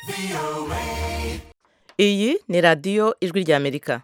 iyi ni radiyo ijwi ry'amerika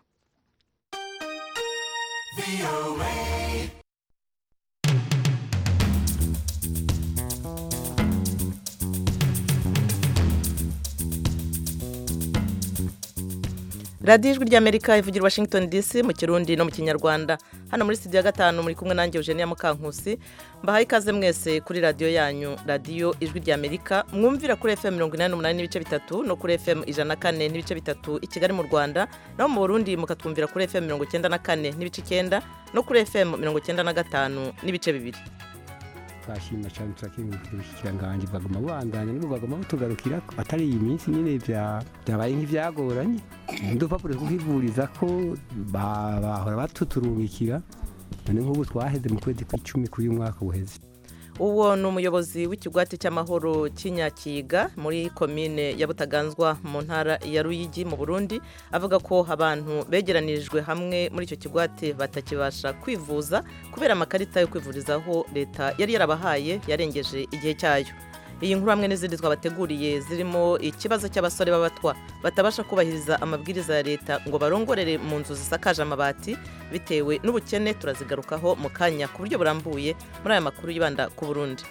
radiyo ijwi ry'amerika ivugira washington dc mu kirundi no mu kinyarwanda hano muri studio ya gatanu muri kumwe nanjye eugenia mukankusi mbahaye ikaze mwese kuri radiyo yanyu radiyo ijwi ry'amerika mwumvira kuri fm mirongo inani n'umunani n'ibice bitatu no kuri fm ijana na kane n'ibice bitatu i kigali mu rwanda naho mu burundi mukatwumvira kuri fm mirongo icyenda na kane n'ibice icyenda no kuri fm mirongo icyenda na gatanu n'ibice bibiri twashima cyane turakengurukira ubushikiranganji baguma bandanya n'ubu baguma butugarukira atari iyi minsi nyine bya- byabaye nk'ibyagoranye udupapuro two kwivuriza ko ba- bahora batuturungikira none nk'ubu twaheze mu kwezi kw'icumi kuri uyu mwaka uheze uwo ni umuyobozi w'ikigwati cy'amahoro cy'inyakiga muri komine ya butaganzwa mu ntara ya ruyigi mu burundi avuga ko abantu begeranirijwe hamwe muri icyo kigwati batakibasha kwivuza kubera amakarita yo kwivurizaho leta yari yarabahaye yarengeje igihe cyayo iyi nkuru hamwe n'izindi twabateguriye zirimo ikibazo cy'abasore b'abatwa batabasha kubahiriza amabwiriza ya leta ngo barongorere mu nzu zisakaje amabati bitewe n'ubukene turazigarukaho mu kanya ku buryo burambuye muri aya makuru yibanda ku burundi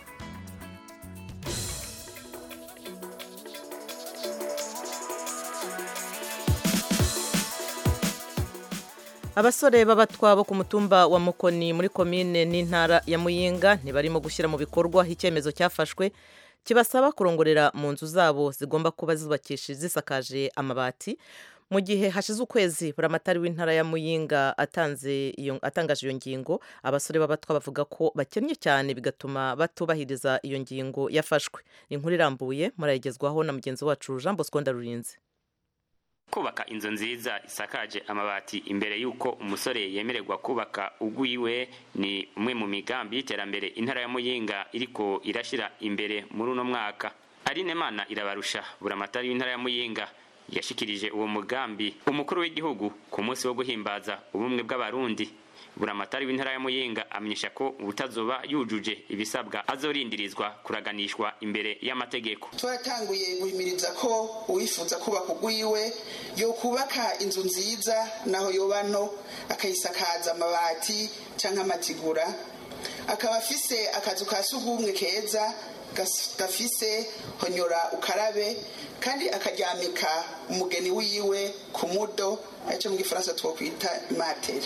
abasore b'abatwa bo ku mutumba wa mukoni muri komine n'intara ya muyinga ntibarimo gushyira mu bikorwa icyemezo cyafashwe kibasaba kurongorera mu nzu zabo zigomba kuba zubakishije zisakaje amabati mu gihe hashize ukwezi buramatari w'intara ya muyinga atanze iyo atangaje iyo ngingo abasore b'abatwa bavuga ko bakennye cyane bigatuma batubahiriza iyo ngingo yafashwe ni inkuru irambuye murayigezwaho na mugenzi wacu jean bosco ndarurinze kubaka inzu nziza isakaje amabati imbere y'uko umusore yemererwa kubaka ugwiwe ni umwe mu migambi y'iterambere intara ya muyinga iriko irashyira imbere muri uno mwaka aline mana irabarusha buramatari w'intara ya muyinga yashikirije uwo mugambi umukuru w'igihugu ku munsi wo guhimbaza ubumwe bw'abarundi buramatari w'intara ya muyinga amenyesha ko ubutazoba yujuje ibisabwa azorindirizwa kuraganishwa imbere y'amategeko twaratanguye guhimiriza ko uwifuza kubaka ugwiwe yo kubaka inzu nziza naho yoba nto akayisakaza amabati cyangwa amatigura akaba afise akazu ka sugumwe keza gas- gafise honyora ukarabe kandi akaryamika umugeni wiwe ku mudo aricyo mu gifaransa twokwita imateri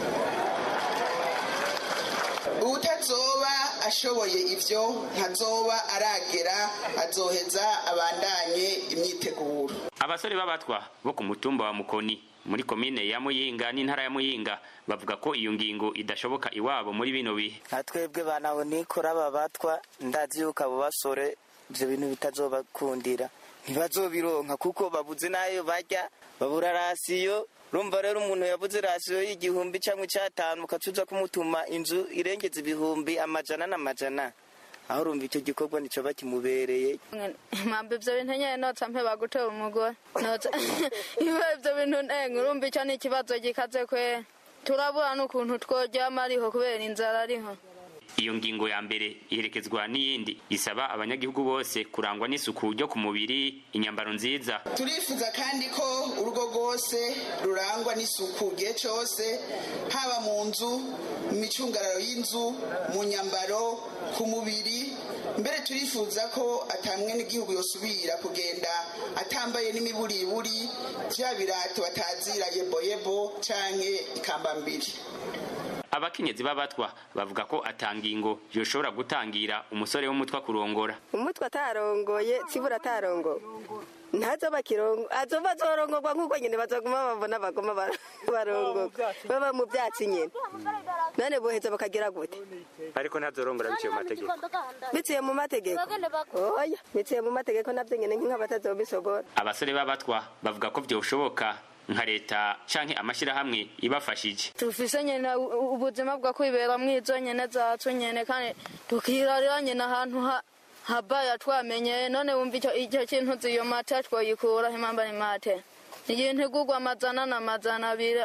utazoba ashoboye ivyo ntazoba aragera azoheza abandanye imyiteguro abasore b'abatwa bo ku mutumba wa mukoni muri komine ya muyinga n'intara ya muyinga bavuga ko iyo ngingo idashoboka iwabo muri bino bihe nka twebwe banaho nikora aba batwa ndazi yuko abo basore ibyo bintu bitazobakundira ntibazobironka kuko babuze n'ayo barya babura rasiyo urumva rero umuntu yabuze rasiyo y'igihumbi cyangwa icyatanu ukacuza kumutuma inzu irengeza ibihumbi amajana n'amajana aho urumva icyo gikorwa nicyo bakimubereye mpamvu ibyo bintu nyine notsa mpe bagutera umugore notsa iyo ibyo bintu ntenga urumva icyo ni ikibazo gikaze kwe turabura n'ukuntu tworyama ariho kubera inzara ariho iyo ngingo ya mbere iherekezwa n'iyindi isaba abanyagihugu bose kurangwa n'isuku ryo ku mubiri inyambaro nziza turifuza kandi ko urugo rwose rurangwa n'isuku igihe cyose haba mu nzu mu micungararo y'inzu mu nyambaro ku mubiri mbere turifuza ko atamwe n'igihugu yosubira kugenda atambaye n'imiburiburi bya birato batazira yeboyebo canke ikambambiri abakenyezi b'abatwa bavuga ko atangingo yoshobora gutangira umusore w'umutwa kurongora umutwe atarongoye kibura atarongo ntazoba kirongo azoba azorongorwa nk'uko nyine bazaguma babona bagoma bar- barongoka baba mu byatsi nyine none boheza bakagira gute ariko ntazorongora biciye mu mategeko biciye mu mategeko oya biciye mu mategeko nabyo nyine nk'abatazobisogora abasore b'abatwa bavuga ko vyoshoboka nka leta canke amashyirahamwe ibafashije tufise nyine u- ubuzima bwo kwibera mwizo nyine zacu nyine kandi tukirarira nyine ahantu ha habaya twamenyeye none wumva icyo icyo kintu ziyo mate twoyikura impamba ni mate igintu igurwa amajana n'amajana abiri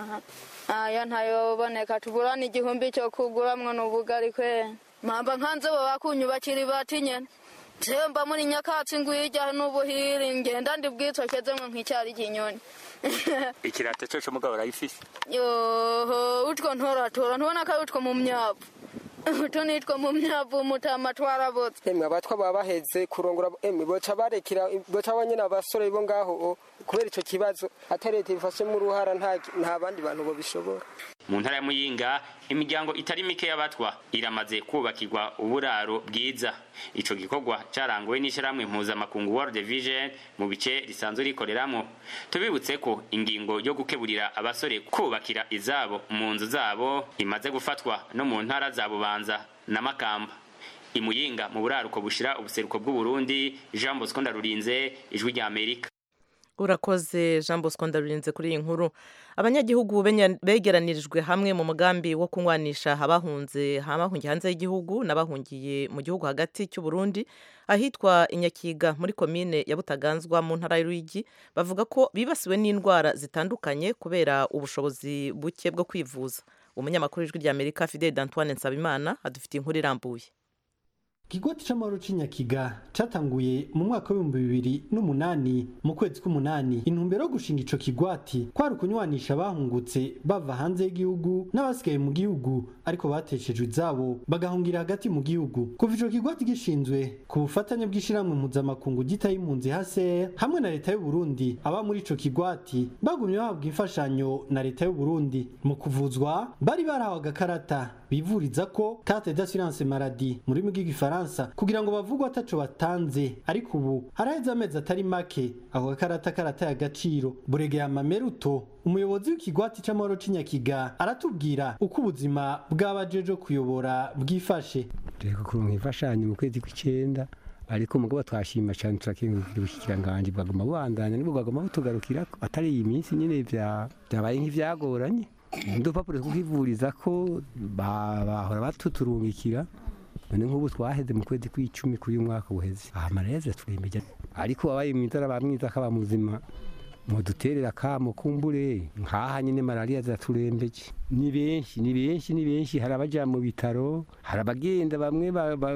aya ntayoboneka tuburana igihumbi cyo kuguramwo n'ubugari kwe mpamba nkanze bo bakunyubakira ibati nyene mba muri nyakatsi ngwirya n'ubuhiri ngenda ndi bwitokeze ngo nk'icyari kinyoni ikirato cyo cyo mugabo urayifise yoho utwo ntoratora ntubona ko ari utwo mu myavu utu nitwo mu myavu mutama twarabotse emwe abatwa baba baheze kurongora emwe boca barekera boca banyene abasore bo ngaho kubera ico kibazo atari leta ibifashemo uruhara nta nta bandi bantu bobishobora mu ntara ya muyinga imiryango itari mike y'abatwa iramaze kubakirwa uburaro bwiza ico gikorwa caranguwe n'ishyirahamwe mpuzamakungu world vision mu bice risanzwe rikoreramwo tubibutse ko ingingo yo gukeburira abasore kubakira izabo mu nzu zabo imaze gufatwa no mu ntara za bubanza na makamba imuyinga mu buraruko bushira ubuseruko bw'uburundi jean bosco ndarurinze ijwi rya amerika urakoze jean bosco ndarurinze kuri iyi nkuru abanyagihugu begeranirijwe hamwe mu mugambi wo kunywanisha abahunze abahungiye hanze y'igihugu n'abahungiye mu gihugu hagati cy'u Burundi ahitwa inyakiga muri komine ya butaganzwa mu ntara y'uruyigi bavuga ko bibasiwe n'indwara zitandukanye kubera ubushobozi buke bwo kwivuza umunyamakuru w'ijwi rya amerika fidel d'antoine nsabimana adufitiye inkuru irambuye Kigoti c'amahoro c'inyakiga catanguye mu mwaka w'ibihumbi bibiri n'umunani mu kwezi k'umunani intumbero yo gushinga ico kigwati kwari ukunywanisha abahungutse bava hanze y'igihugu n'abasigaye mu gihugu ariko bateshejwe izabo bagahungira hagati mu gihugu kuva ico kigwati gishinzwe ku bufatanye bw'ishirahamwe mpuzamakungu gitaye impunzi HCR hamwe na leta y'u Burundi aba muri ico kigwati bagumye bahabwa imfashanyo na leta y'u Burundi mu kuvuzwa bari barahawe agakarata bivuriza ko carte d'assurance maladie muri rurimi rw'igifaransa kugira ngo bavugwe ataco batanze ariko ubu haraheze amezi atari make ako gakarata karataye agaciro buregeye amameruto umuyobozi w'ikigwati c'amahoro c'inyakiga aratubwira uko ubuzima bw'abajeje kuyobora bwifashe reka kuronka imfashanyo mu kwezi kw'icenda ariko mugabo twashima cyane turakengurukira ubushikiranganji bwaguma bubandanya nibwo bwaguma butugarukirako atari iyi minsi nyine vyabaye nk'ivyagoranye udupapuro two kwivuriza ko bahora batuturungikira none nk'ubu twaheze mu kwezi kw'icumi kuri uyu mwaka uheze amareze turembeje ariko wabaye mwiza araba mwiza akaba muzima muduterera akamo kumbure nkaha nyine malariya ziraturembeje ni benshi ni benshi ni benshi hari abaja mu bitaro hari abagenda bamwe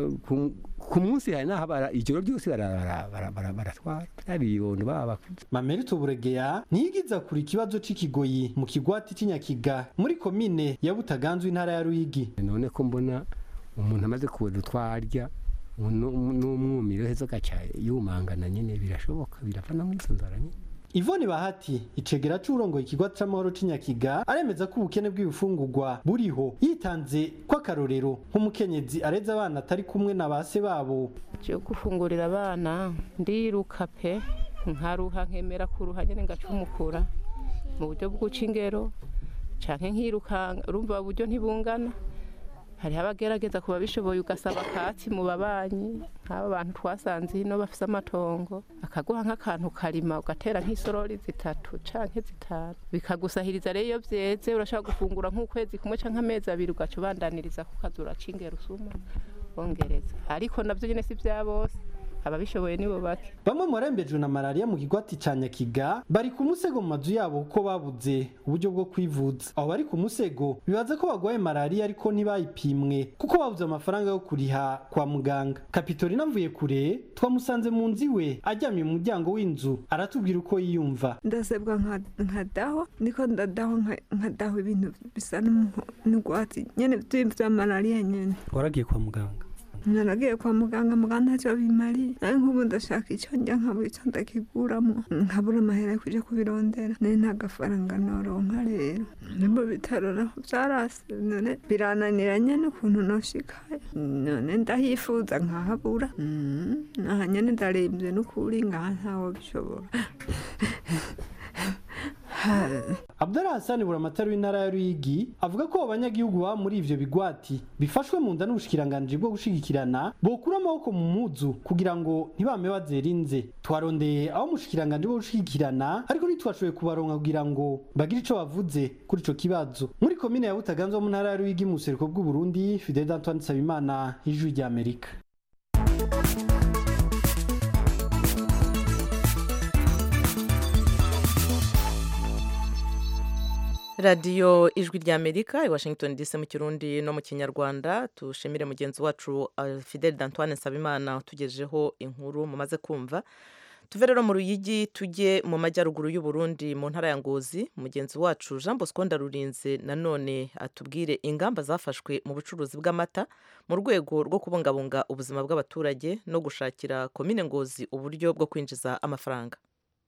ku munsi hari n'aho ijoro ryose baratwara byabibondo baba bakuze mamerito buregeya ntiyigiza kuri ikibazo c'ikigoyi mu kigwati c'inyakiga muri komine ya butaganzwe intara ya ruyigi none ko mbona umuntu amaze kubona utwarya n'umwumiro heza agaca yumangana nyine birashoboka birava no mw'izo nzara nyine Ivoni Bahati icegera c'urongoye ikigwati c'amahoro c'inyakiga aremeza ko ubukene bw'ibifungurwa buriho yitanze ko akarorero nk'umukenyezi areza abana atari kumwe na base babo cyo gufungurira abana ndiruka pe nkaruha nkemera kuruha nyene ngacumukura mu buryo bw'uca ingero canke nkirukanga urumva uburyo ntibungana hariho abagerageza kuba bishoboye ugasaba akatsi mu babanyi nk'aba bantu twasanze hino bafise amatongo akaguha nk'akantu karima ugatera nk'isorori zitatu canke zitanu bikagusahiriza rero iyo vyeze urashobora gufungura nk'ukwezi kumwe canke amezi abiri ugaca ubandaniriza ku kazi uracingera usuma bongereza ariko navyo nyene si vya bose ababishoboye nibo bake bamwe mu barembejwe na malariya mu kigwati ca nyakiga bari ku musego mu mazu yabo kuko babuze uburyo bwo kwivuza abo bari ku musego bibaza ko bagwaye malariya ariko ntibayipimwe kuko babuze amafaranga yo kuriha kwa muganga kapitorina mvuye kure twamusanze mu nzu iwe aryamye mu muryango w'inzu aratubwira uko yiyumva ndasebwa nkadaho niko ndadaho nkadaho ibintu bisa n'urwatsi nyene vya malariya nyene waragiye kwa muganga naragiye kwa muganga muganga ntacyo bimariye nawe nk'ubu ndashaka icyo njya nkabura icyo ndakiguramo nkabura amahera yo kujya kubirondera nari nta gafaranga noronka rero ni mu bitaro naho byarase none birananiranye n'ukuntu noshikaye none ndahifuza nkahabura aha nyine ndarembye n'ukuri ngaha ntawo bishobora Abdallah Hassan buramatari w'intara ya Ruyigi avuga ko abanyagihugu baba muri ivyo bigwati bifashwe mu nda n'ubushikiranganji bwo gushigikirana bokura amaboko mu muzu kugira ngo ntibame bazerinze twarondeye aho umushikiranganji bwo gushigikirana ariko ntitwashoboye kubaronka kugira ngo bagire ico bavuze kuri ico kibazo muri komine ya Butaganzwa mu ntara ya Ruyigi mu buseruko bw'u Burundi Fidel Antoine Sabimana ijwi rya Amerika radiyo ijwi ry'amerika i washington dc mu kirundi no mu kinyarwanda tushimire mugenzi wacu uh, fidel d'antoine nsabimana utugejeho inkuru mumaze kumva tuve rero mu ruyigi tujye mu majyaruguru y'u Burundi mu ntara ya ngozi mugenzi wacu jean bosco ndarurinze nanone atubwire ingamba zafashwe mu bucuruzi bw'amata mu rwego rwo kubungabunga ubuzima bw'abaturage no gushakira komine ngozi uburyo bwo kwinjiza amafaranga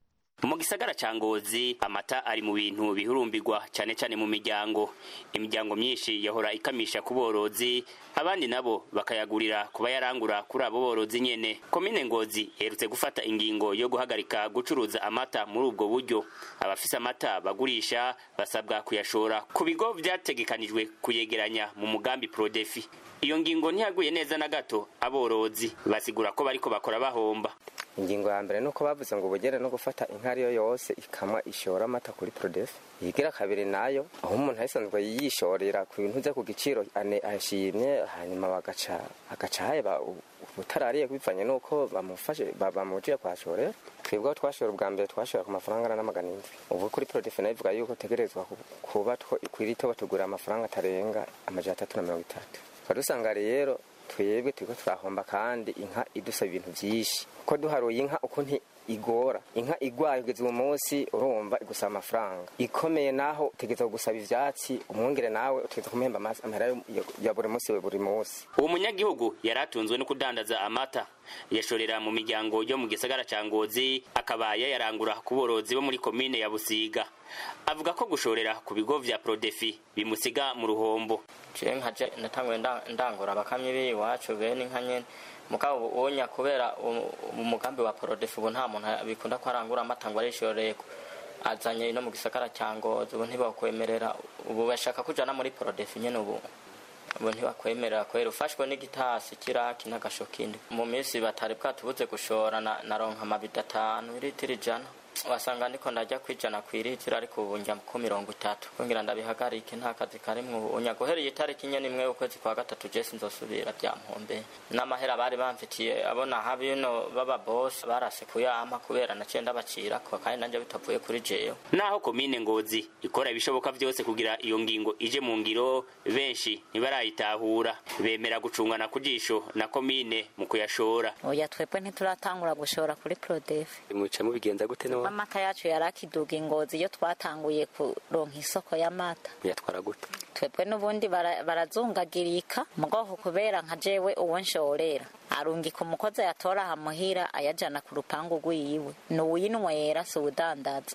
mu gisagara ca ngozi amata ari mu bintu bihurumbirwa cyane cyane mu miryango imiryango myinshi yahora ikamisha ku borozi abandi nabo bakayagurira kuba yarangura kuri abo borozi nyene komine ngozi iherutse gufata ingingo yo guhagarika gucuruza amata muri ubwo buryo abafise amata bagurisha basabwa kuyashora ku bigo vyategekanijwe kuyegeranya mu mugambi prodefi iyo ngingo ntiyaguye neza na gato aborozi basigura ko bariko bakora bahomba ingingo ya mbere nuko bavuze ngo ubugere no gufata inka ariyo yose ikamwa ishora amata kuri prodef yigira kabiri nayo aho umuntu ahisanzwe yishorera ku bintu bye ku giciro ane ashimye hanyuma bagaca agaca haba utarariye bivanye nuko bamufashe bamujije kwashorera twebwe aho twashora ubwa mbere twashora ku mafaranga angana n'amagana indwi ubu kuri prodef nayo ivuga yuko tegerezwa kuba kwirito batugura amafaranga atarenga amajana atatu na mirongo itatu dusanga rero twebwe turiko turahomba kandi inka idusaba ibintu vyinshi ko duharuye inka uko nti igora inka igwaye kugeza uwo munsi urumva igusaba amafaranga ikomeye naho utegeza gusaba ivyatsi umwongere nawe utegeza kumuhemba amahera ya buri munsi we buri munsi uwo munyagihugu yari atunzwe no kudandaza amata yashorera mu miryango yo mu gisagara ca ngozi akaba yayarangura ku borozi bo muri komine ya busiga avuga ko gushorera ku bigo vya prodefi bimusiga mu ruhombo je nkaje natanguye ndangura abakamyi b'iwacu bene inka nyene mugabo uwonya kubera umugambi wa prodefi ubu nta muntu bikunda ko arangura amata ngo arishoreko azanye no mu gisagara cya ngozi ubu ntibakwemerera ubu bashaka kujana muri prodefi nyene ubu ubu ntibakwemerera kwera ufashwe n'igitasi kiraki n'agasho kindi mu minsi batari bwatubuze gushora naronka amabido atanu iritiro ijana wasanga ndiko ndajya kwijana ku iritiro ariko ubu njya ku mirongo itatu kugira ndabihagarike nta kazi karimwo ubu nyaguhereye itariki nyene imwe ukwezi kwa gatatu jesi nzosubira byampombe n'amahera bari bamfitiye abona habino baba boss barase kuyama kubera naciye ndabacirako kandi nanje bitavuye kuri jewe naho komine ngozi ikora ibishoboka vyose kugira iyo ngingo ije mu ngiro benshi ntibarayitahura bemera gucungana ku jisho na komine mu kuyashora oya twebwe ntituratangura gushora kuri prodef muca mubigenza gute no amata yacu yarakiduga ingozi iyo twatanguye kuronka isoko y'amata yatwara gute twebwe n'ubundi barazungagirika mugoho kubera nka jewe uwo nshorera arungika umukozi ayatora ahamuhira ayajana ku rupangu rwiwe ni uwinywera si uwudandaza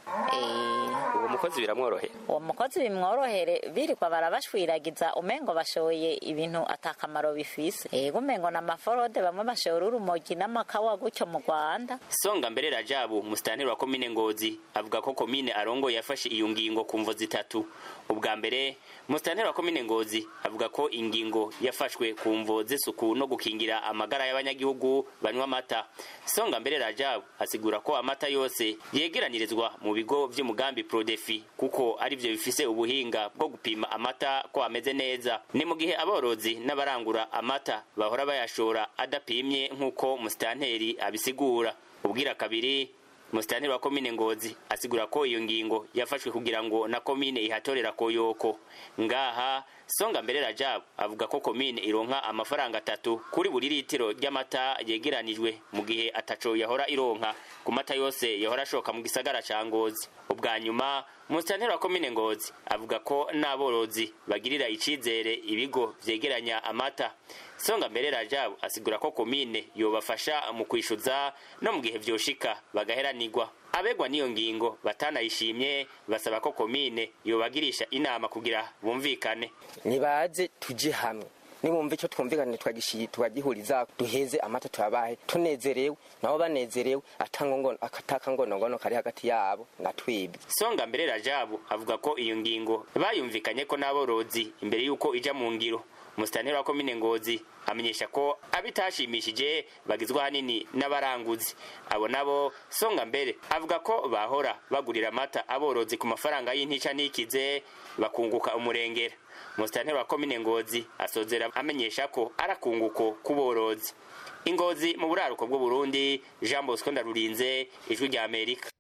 uwo mukozi biramworohera uwo mukozi bimworohere birirwa barabashwiragiza umengo bashoye ibintu atakamaro bifise ego umengo na maforode bamwe bashora urumogi n'amakawa gutyo mu rwanda songa mbere rajabu musitanteri wa komine ngozi avuga ko komine arongo yafashe iyo ngingo ku mvo zitatu ubwa mbere musitanteri wa komine ngozi avuga ko ingingo yafashwe ku mvo z'isuku no gukingira amagara y'abanyagihugu banywa amata songa mbere rajabu asigura ko amata yose yegeranirizwa mu bigo vy'umugambi prodefi kuko ari vyo bifise ubuhinga bwo gupima amata ko ameze neza ni mu gihe aborozi n'abarangura amata bahora bayashora adapimye nk'uko musitanteri abisigura ubwira kabiri musitanteri wa komine ngozi asigura ko iyo ngingo yafashwe kugira ngo na komine ihatorera koyoko ngaha songa mbere rajabu avuga ko komine ironka amafaranga atatu kuri buri litiro ry'amata yegeranijwe mu gihe ataco yahora ironka ku mata yose yahora ashoka mu gisagara ca ngozi ubwa nyuma musitanteri wa komine ngozi avuga ko n'aborozi bagirira icizere ibigo vyegeranya amata songa mbere rajabu asigura ko komine yobafasha mu kwishuza no mu gihe vyoshika bagaheranirwa abegwa n'iyo ngingo batanayishimye basaba ko komine yobagirisha inama kugira bumvikane nibaze tuje hamwe nibumva icyo twumvikane twagihuriza duheze amata tuyabahe tunezerewe nabo banezerewe ataka ngono kari hagati yabo na twibwe songa mbere rajabu avuga ko iyo ngingo bayumvikanye ko n'aborozi imbere y'uko ija mu ngiro musitanteri wa komine ngozi amenyesha ko abitashimishije bagizwe ahanini n'abaranguzi abo nabo songa mbere avuga ko bahora bagurira amata aborozi ku mafaranga y'intica n'ikize bakunguka umurengera musitanteri wa komine ngozi asozera amenyesha ko arakunguko k'uborozi ingozi mu buraruko bw'uburundi jean bosco ndarurinze ijwi rya amerika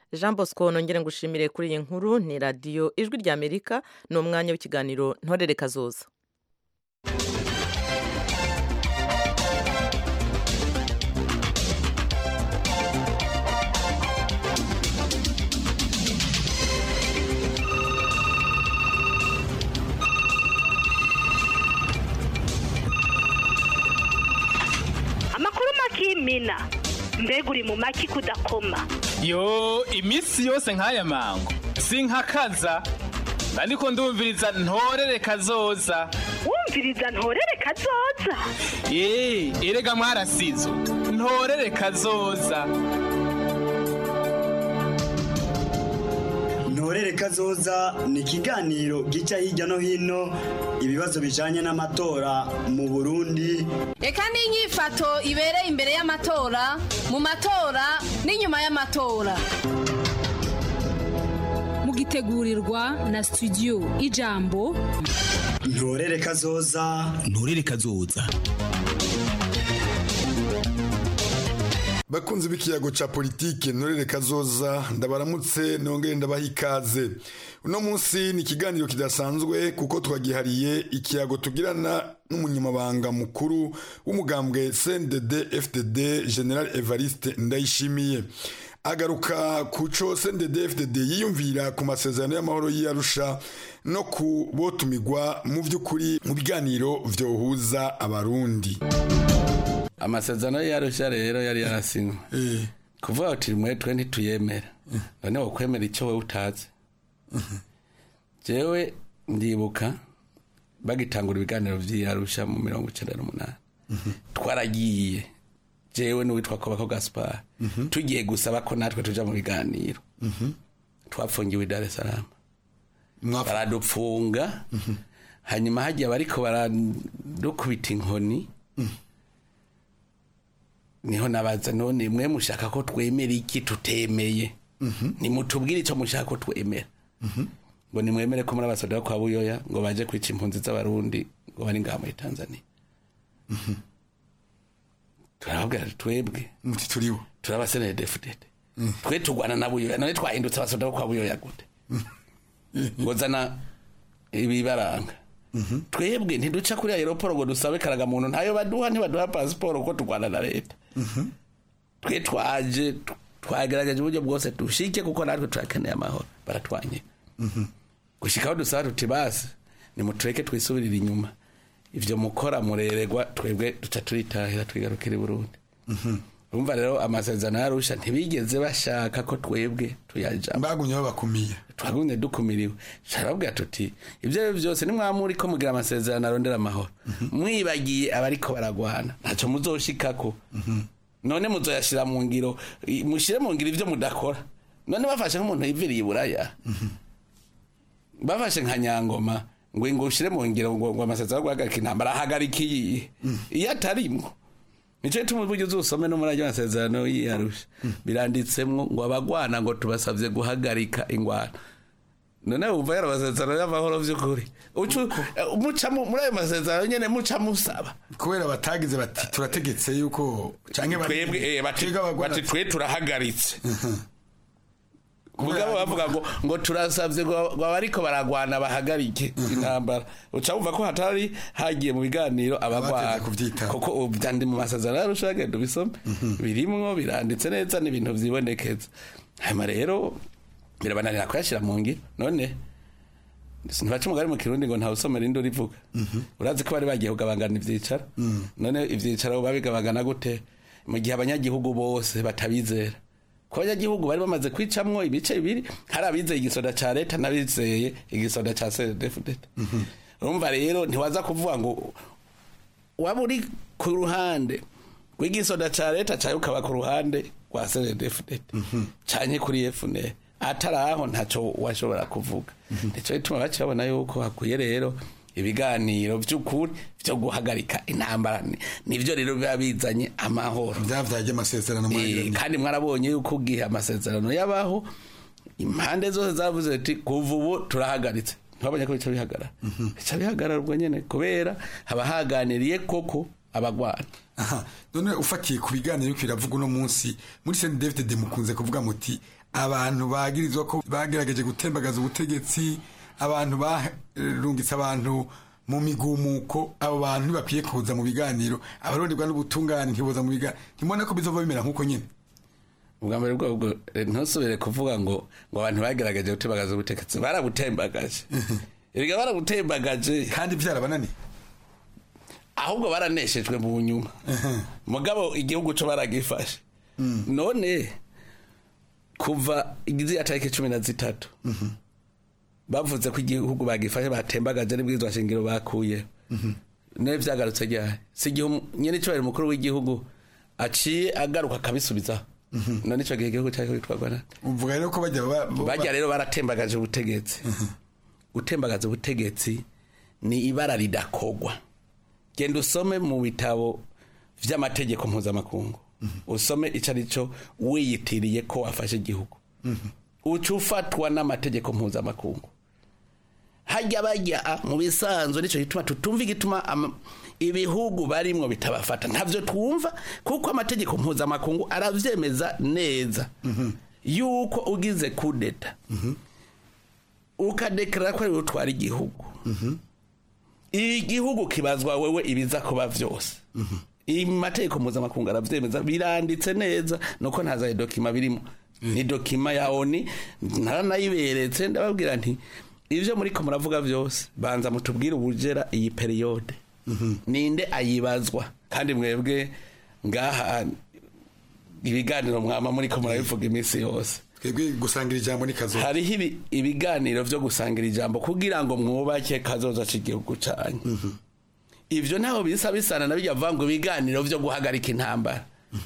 jean bosco nongere ngushimire kuri iyi nkuru ni radiyo ijwi rya amerika ni umwanya w'ikiganiro ntorere kazoza amakuru makimina mbega uri mu maki kudakoma yo iminsi yose nk'aya mango sinkakaza ariko ndumviriza ntorere kazoza wumviriza ntorere kazoza ye erega mwarasizo ntorere kazoza ntorere kazoza ni ikiganiro gica hirya no hino ibibazo bijanye n'amatora mu burundi reka n'inyifato ibereye imbere y'amatora mu matora n'inyuma y'amatora mugitegurirwa na studio ijambo ntorere kazoza ntorere kazoza bakunzi b'ikiyago ca politike ntorere kazoza ndabaramutse nongere ndabaha ikaze uno munsi ni ikiganiro kidasanzwe kuko twagihariye ikiyago tugirana n'umunyamabanga mukuru w'umugambwe cndd fdd general evariste ndayishimiye agaruka ku co cndd fdd yiyumvira ku masezerano y'amahoro y'iyarusha no ku botumigwa mu vy'ukuri mu biganiro vyohuza abarundi amasezerano yarushya rero yari yarasinywe kuvuga uti mwe twe ntituyemera none wokwemera icyo wowe utazi jewe ndibuka bagitangura ibiganiro vy'iyarusha mu mirongo icenda n'umunani twaragiye jewe n'uwitwa kobako gaspar tugiye gusaba ko natwe tuja mu biganiro twapfungiwe i dar es salaam baradupfunga hanyuma hagiye bariko baradukubita inkoni niho nabaza none mwe mushaka ko twemera iki tutemeye nimutubwire icyo mushaka ko twemera ngo nimwemere ko muri abasoda kwa buyoya ngo baje kwica impunzi z'abarundi ngo bari ngaha muri tanzania turababwira twebwe muti turibo turabasenere defudede twe tugwana na buyoya none twahindutse abasoda kwa buyoya gute ngo zana ibibaranga twebwe ntiduca kuri aeroporo ngo dusabe karagamuntu ntayo baduha ntibaduha pasiporo ko turwana na leta twe twaje twagerageje uburyo bwose dushike kuko natwe turakeneye amahoro baratwanye gushikaho dusaba tuti basi nimutureke twisubirire inyuma ivyo mukora mureregwa twebwe duca turitahira twigarukira i burundi urumva rero amasezerano yarusha ntibigeze bashaka ko twebwe tuyajamo bagumye babakumiye twagumye dukumiriwe turababwira tuti ibyo ari byo byose nimwamuri ko mugira amasezerano arondera amahoro mwibagiye abariko baragwana ntacyo muzoshikako none muzoyashira mu ngiro mushire mu ngiro ivyo mudakora none bafashe nk'umuntu yiviriye iburaya bafashe nka nyangoma ngo ngo ushire mu ngiro ngo ngo amasezerano guhagarika intambara ahagarika iyi iyo atarimwo nico gituma uburyo uzusome no muri ayo masezerano yiyarusha biranditsemwo ngo abagwana ngo tubasavye guhagarika ingwano none wumva yari amasezerano y'amahoro vy'ukuri mucamo muri ayo masezerano nyene muca musaba kubera batagize bati turategetse yuko canke twebwe bati twe turahagaritse mugabo bavuga ngo ngo turasavye ngo abariko baragwana bahagarike intambara uca wumva ko hatari hagiye mu biganiro abagwana kuko byandi mu masezerano yarusha genda ubisome birimwo biranditse neza n'ibintu vyibonekeza hanyuma rero birabananira kuyashira mu ngiro none ntibaca umugari mu kirundi ngo ntawe usomera indi urivuga urazi ko bari bagiye kugabangana ivyicaro none ivyicaro babigabangana gute mu gihe abanyagihugu bose batabizera ko abanyagihugu bari bamaze kwicamwo ibice bibiri hari abizeye igisoda ca leta n'abizeye igisoda ca cdfdt urumva rero ntiwaza kuvuga ngo waba uri ku ruhande rw'igisoda ca leta cawe ukaba ku ruhande rwa cdfdt canke kuri fnr atari aho ntaco washobora kuvuga nico gituma baca babona yuko hakwiye rero ibiganiro by'ukuri byo guhagarika intambara nivyo rero biba bizanye amahoro byavyaje amasezerano kandi mwarabonye yuko ugihe amasezerano yabaho impande zose zavuze ati kuva ubu turahagaritse ntibabonye ko bica bihagarara bica bihagarara ubwo nyene kubera haba haganiriye koko abagwana aha none ufatiye ku biganiro yuko biravuga uno munsi muri Saint David de mukunze kuvuga muti abantu bagirizwa ko bagerageje gutembagaza ubutegetsi abantu barungitse abantu mu migumuko abo bantu ntibakwiye kuza mu biganiro abaronderwa n'ubutungane ntiboza mu biganiro ntimubona ko bizova bimera nk'uko nyine ubwa mbere bwobwo ntusubire kuvuga ngo ngo abantu bagerageje gutembagaza ubutegetsi barabutembagaje erega barabutembagaje kandi byarabananiye ahubwo baraneshejwe mu nyuma mugabo igihugu cyo baragifashe none kuva igiziya tariki cumi na zitatu bavuze ko igihugu bagifashe batembagaje n'ibwirizwa shingiro bakuye nawe byagarutse ryari si igihe nyine icyubahiro umukuru w'igihugu aciye agaruka akabisubizaho none icyo gihe igihugu cyari kwitwarwa nande uvuga rero ko bajya bajya rero baratembagaje ubutegetsi gutembagaza ubutegetsi ni ibara ridakogwa genda usome mu bitabo vy'amategeko mpuzamakungu usome ico ari cyo wiyitiriye ko wafashe igihugu uca ufatwa n'amategeko mpuzamakungu hajya bajya mu bisanzwe nicyo gituma tutumva igituma ama- ibihugu barimwo bitabafata ntavyo twumva kuko amategeko mpuzamakungu aravyemeza neza yuko ugize kudeta ukadekarara ko ari wowe utwara igihugu igihugu kibazwa wewe ibiza kuba vyose amategeko mpuzamakungu aravyemeza biranditse neza nuko ntaza dokima birimo ni dokima ya oni naranayiberetse ndababwira nti ivyo muriko muravuga vyose banza mutubwire ubujera iyi periyode ninde ayibazwa kandi mwebwe ngaha ibiganiro mwama muriko murabivuga iminsi yose twebwe gusangira ijambo ni kazoza hariho ibi- ibiganiro vyo gusangira ijambo kugira ngo mwubake kazoza c'igihugu canyu ivyo ntaho bisa bisana na bijya vuga ngo ibiganiro vyo guhagarika intambara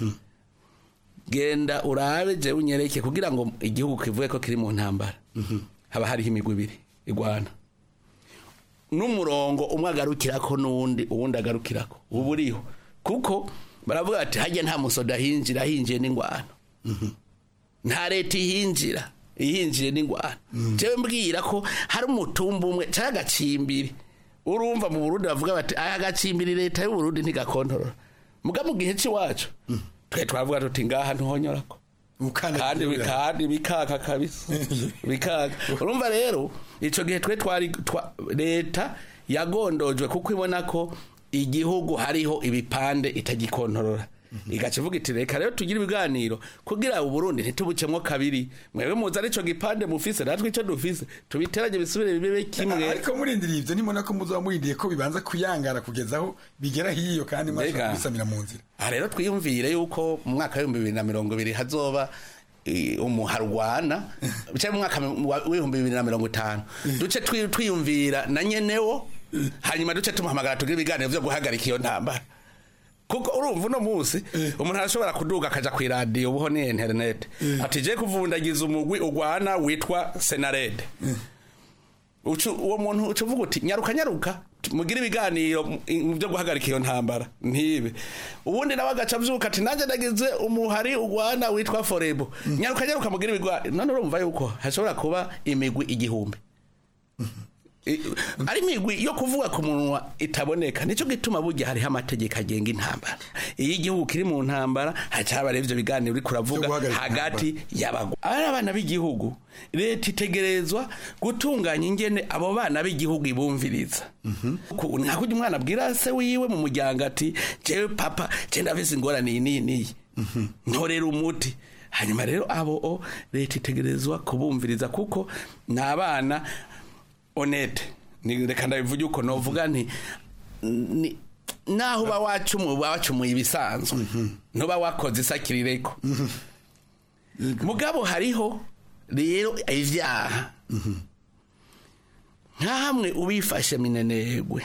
genda urabe jewe unyereke kugira ngo igihugu kivuge ko kiri mu ntambara haba hariho imigwi ibiri igwana n'umurongo umwe agarukirako n'uwundi uwundi agarukirako ubu uriho kuko baravuga bati hajya nta musoda hinjira hinjiye n'ingwano nta leta ihinjira ihinjiye n'ingwano jewe mbwira ko hari umutumba umwe cyangwa agacimbiri urumva mu burundi bavuga bati aya gacimbiri leta y'uburundi ntigakontorora muga mu gihe cy'iwacu twe twavuga tuti ngaha ntuhonyorako kandi kandi bikaka kabisa bikaka urumva rero ico gihe twe twari twa- leta yagondojwe kuko ibona ko igihugu hariho ibipande itagikontorora igaca ivuga iti reka rero tugire ibiganiro kugira uburundi ntitubucemwo kabiri mwebwe muzi arico gipande mufise natwe ico dufise tubiteranye bisubire bibe kimwe ariko murindiriye ivyo ntimubona ko muzoba murindiye ko bibanza kuyangara kugeza aho bigera hiyo kandi mwashobora Mbega. kubisamira mu nzira aha rero twiyumvire yuko mu mwaka w'ibihumbi bibiri na mirongo ibiri hazoba eh, umuharwana cyangwa mu mwaka wa- w'ibihumbi bibiri na mirongo itanu duce twi- twiyumvira na nyenewo hanyuma duce tumuhamagara tugire ibiganiro vyo guhagarika iyo ntambara kuko urumva uno munsi umuntu arashobora kuduga akaja ku iradiyo ubuho ni interinete ati je kuvundagiza umugwi ugwana witwa senarede Ucu- uwo muntu uca uvuga uti nyaruka nyaruka mugire ibiganiro mu- mu byo guhagarika iyo ntambara ntibe ubundi nawe agaca avyuka ati nanjye nagize umuhari ugwana witwa forebo nyaruka nyaruka mugire ibiganiro none urumva yuko hashobora kuba imigwi igihumbi I- ari imigwi yo kuvuga ku munwa itaboneka nicyo gituma burya hariho amategeko agenga intambara iyo igihugu kiri mu ntambara haca haba rero ivyo biganiro uriko uravuga hagati y'abagwa ari abana b'igihugu leta itegerezwa gutunganya ingene abo bana b'igihugu ibumviriza Ku- nka kurya umwana abwira se wiwe mu muryango ati jewe papa je ndafise ingorane iyi n'iyi n'iyi ntorera umuti hanyuma rero abo o leta itegerezwa kubumviriza kuko ni abana honete ni reka ndabivuge uko novuga nti ni naho uba wacumuye uba wacumuye ibisanzwe ntuba wakoze isakirireko mugabo hariho rero ivyaha nka hamwe ubifashe minenegwe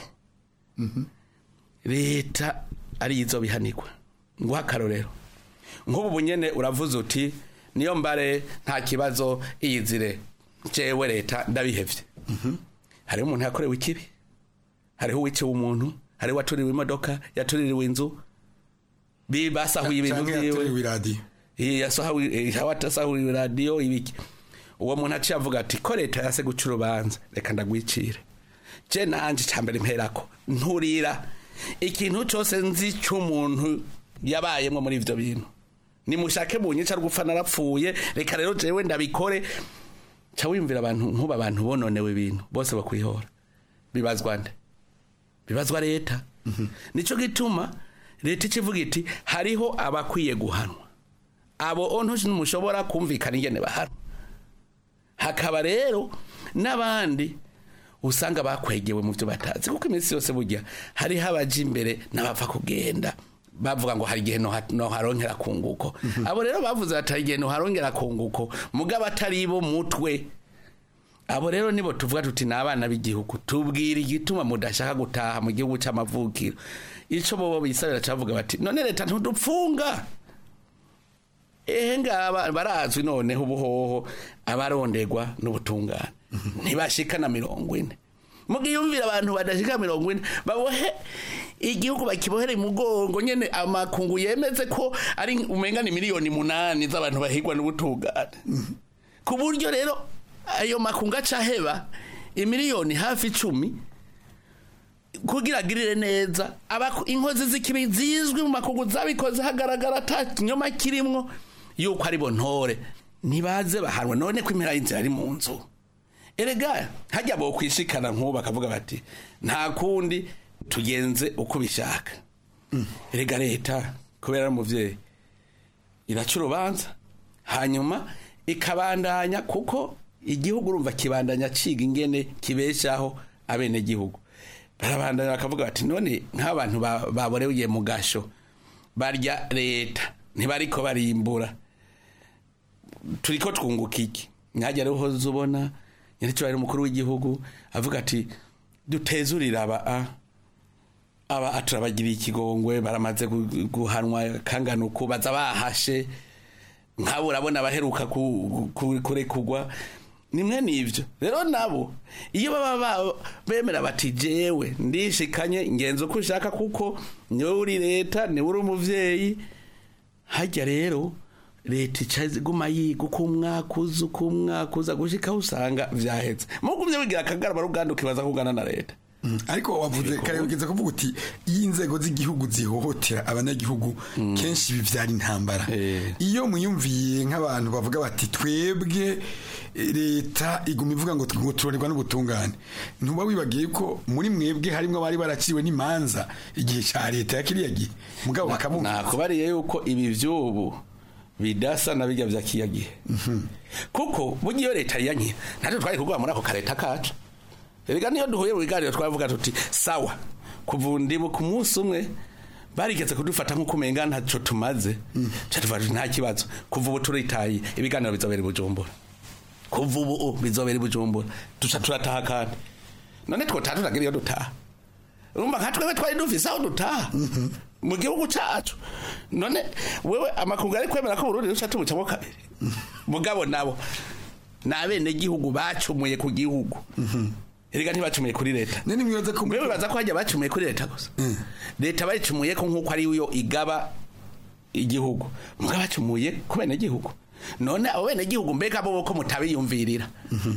leta arizo bihanirwa nguha akarorero nk'ubu bunyene uravuze uti niyo mbare nta kibazo iyizire jewe leta ndabihevye hariho umuntu yakorewe ikibi hariho uwiciwe umuntu hariho uwatuririwe imodoka yatuririwe inzu bi- basahuye ibintu Canke vyiwe yatuririwe iradiyo Eh, yasahuye eh, yasahuye radiyo ibiki uwo muntu aciye avuga ati ko leta yase guca urubanza reka ndagwicire je nanje cambere mperako nturira ikintu cose nzi c'umuntu yabayemwo muri ivyo bintu nimushake bunyica rwupfa narapfuye reka rero jewe ndabikore ca wiyumvira abantu nkuba abantu bononewe ibintu bose bakwihora bibazwa nde bibazwa leta nico gituma leta ikivuga iti hariho abakwiye guhanwa abo ontushi numushobora kumvikana ingene bahanwa hakaba rero n'abandi usanga bakwegewe mu byo batazi kuko iminsi yose burya hariho abaja imbere n'abapfa kugenda bavuga ngo hari igihe noharongera kunguko abo rero bavuze bati hari igihe noharongera kunguko mugabo atari bo mutwe abo rero nibo tuvuga tuti ni abana b'igihugu tubwira igituma mudashaka gutaha mu gihugu cy'amavukiro icyo bobo bisabira cyavuga bati none leta ntudupfunga ehe ngaba barazwi noneho ubuhoho abarondegwa n'ubutungane ntibashika na mirongo ine mugiyumvira abantu badashika mirongo ine babohe igihugu bakibohere mugongo nyene amakungu yemeze ko ari umenga ni miliyoni munani z'abantu bahigwa n'ubutungane ku buryo rero ayo makungu acaheba imiliyoni hafi icumi kugira agirire neza inkozi z'ikibi zizwi mu makungu zabikoze hagaragara ata kinyoma kirimwo yuko ari bo ntore ntibaze bahanwa none ko impera y'inzira ari mu nzu erega hajya bo kwishikana nk'ubu bakavuga bati nta kundi tugenze uko bishaka erega leta kubera ari umubyeyi iraca urubanza hanyuma ikabandanya kuko igihugu urumva kibandanya ciga ingene kibeshaho abenegihugu barabandanya bakavuga bati none nk'abantu baboreye mu gasho barya leta ntibariko barimbura turiko twunguka iki mwajya rero uhoze ubona nyiricyo umukuru w'igihugu avuga ati dutezurira aba aba turabagiriye ikigongwe baramaze guhanwa kangana uku baza bahashe nk'abo urabona abaheruka kurekugwa nimwe n'ibyo rero nabo iyo baba bemera bati jewe ndishikanye ngenzi uko ushaka kuko niwe uri leta niwe uri umubyeyi hajya rero leta iguma yiga uko umwaka uza uko umwaka uza gushikaho usanga vyahetse mugumye wigira akagarama ruganda ukibaza kugana na leta ariko wavuze kare ugeze kuvuga uti iyo inzego z'igihugu zihohotera abanyagihugu kenshi bivyara intambara iyo muyumviye nk'abantu bavuga bati twebwe leta iguma ivuga ngo turorerwa n'ubutungane ntuba wibagiye ko muri mwebwe harimo abari baraciwe n'imanza igihe ca leta ya kiriya gihe mugabo bakabumva nakubariye yuko ibi vy'ubu bidasa na bijya vya kiya gihe kuko burya iyo leta yanye natwe twari kugwa muri ako kareta kacu erega niyo duhuye mu biganiro twavuga tuti sawa kuva ndibu ku munsi umwe barigeze kudufata nk'uko umenga ntacyo tumaze tuvuga nta kibazo kuva ubu turitaye ibiganiro bizobera i bujumbura kuva ubu bizobera i bujumbura duca turataha kandi none twotaha turagira iyo dutaha urumva nka twebwe twari dufise aho dutaha mu gihugu cacu none wewe amakungu ari kwemera ko Burundi ruca tubucamo kabiri mugabo nabo ni abenegihugu bacumuye ku gihugu erega ntibacumuye kuri leta wewe baza ko hajya bacumuye kuri leta gusa leta bayicumuye ko nk'uko ari yo igaba igihugu mugabo bacumuye ku benegihugu none abo benegihugu mbega bo ko mutabiyumvirira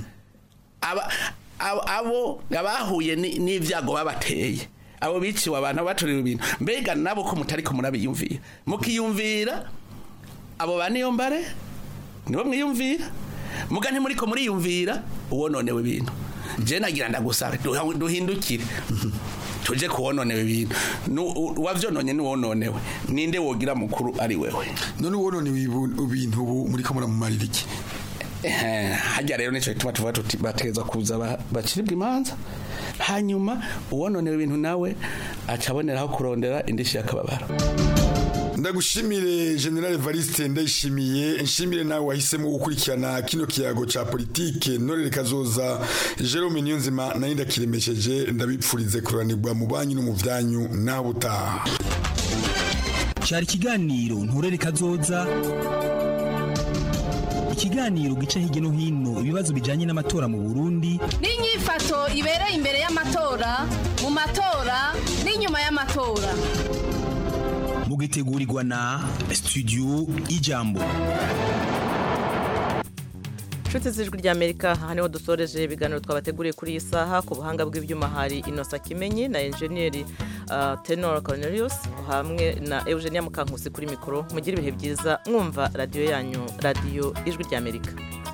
abo abahuye n'ivyago babateye abo biciwe abantu baturiwe ibintu mbega nabo ko mutari ko murabiyumvira mukiyumvira abo ba niyo mbare nibo mwiyumvira muga ntimuri ko muriyumvira uwononewe ibintu je nagira ndagusabe duhindukire tuje kuwononewe ibintu wavyononye niwononewe ninde wogira mukuru ari wewe none uwononewe ibintu ubu muri ko muramumarira iki hajya rero nico gituma tuvuga tuti bategeza kuza baciribwa imanza hanyuma uwononewe ibintu nawe acaboneraho kurondera indishi y'akababaro ndagushimire general Evariste ndayishimiye nshimire nawe wahisemo gukurikirana kino kiyago ca politike norere kazoza Jerome Niyonzima nayo ndakiremesheje ndabipfurize kuranirwa mu banyu no mu vyanyu naho utaha cyari ikiganiro nturere kazoza ikiganiro gica hirya no hino ibibazo bijanye n'amatora mu Burundi n'inyifato ibereye imbere y'amatora mu matora n'inyuma y'amatora mugitegurirwa na studio ijambo inshuti z'ijwi ry'amerika aha niho dusoreje ibiganiro twabateguriye kuri iyi saha ku buhanga bw'ibyuma hari inosa kimenyi na enjeniyeri uh, tenor cornelius hamwe na eugenia mukankusi kuri mikoro mugire ibihe byiza mwumva radiyo yanyu radiyo ijwi ry'amerika